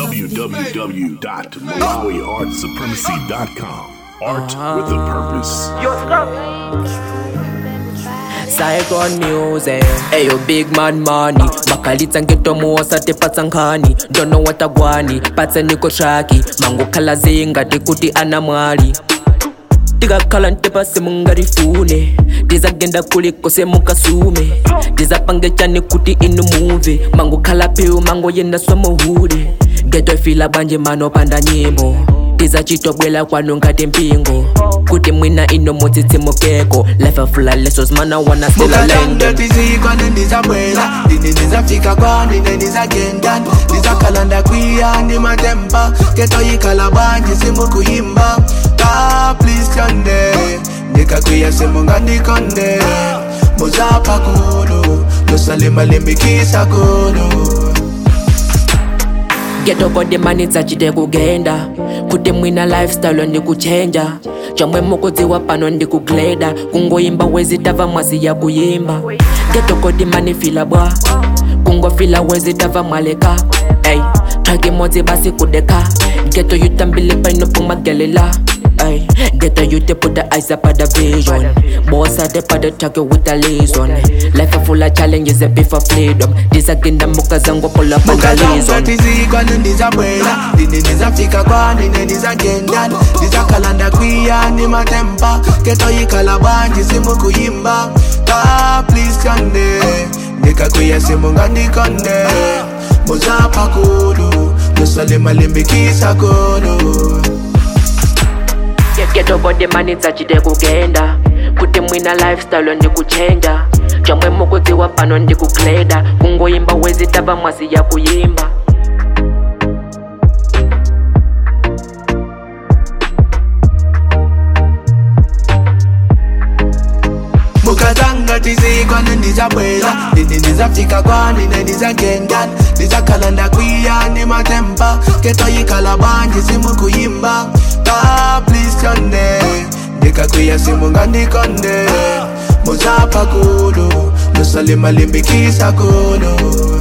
www.malawiartsupremacy.com. Art with a purpose. Saigon music Ayo big man money makalitsa ngetomuwosa tipatsankhani ndono watagwani patse niko traki mangokhala zingati kuti ana mwali tikakhala ntepa semungarifune tizagenda kuliko semukasume tizapangechani kuti inu muve mangokhala piu mangoyenda swamuhude geto ifila banje manopanda nyimbo tizacitobwela kwanu ngati mpingo kuti mwina ino mutsitsimukeko lefafula leso zimana wana stela lendo mukatanga tizikwane ndizabwela ndine ndizafika kwani ne ndizagenda ndizakhalanda kwiya ndi matemba ketoyikhala banje simukuyimba ka please tyonde ndikakwiya simungandikonde muzapha kulu lusalimalimbikisa kulu geto kodi mani dzachite kugenda kuti mwina lifestyle ndikuchenja chomwe mukudziwa pano ndikugleda kungoyimba wezitava mwasi ya kuyimba geto kodi mani fila bwa kungofila wezitava mwaleka ey track imodzi basi kudeka geto yutambile paino pumagelela Ay, get a youth to put the eyes up at the vision. Boss at the part track with a liaison. Life a full of challenges, a bit of freedom. This again the muka zango pull up and a mukatanga liaison. tizikwane ndizabwela ndine ndizafika kwani ne ndizagenda ndizakhalanda kwiya ndi matemba ketoyikhala banje simukuyimba ka please tyonde ndikakwiya simungandikonde muzapha kulu lusalimalimbikisa kulu geto kodi mani dzachite kugenda kuti mwina lifestyle ndikuchenja chomwe mukudziwa pano ndikugleda kungoyimba wezitava mwasi ya kuyimba mukatanga tizikwane ndizabwela ndine ndizafika kwani ne ndizagenda ndizakhalanda kwiya ndi matemba ketoyikhala banje simukuyimba ka please tyonde ndikakwiya simungandikonde muzapha kulu lusalimalimbikisa kulu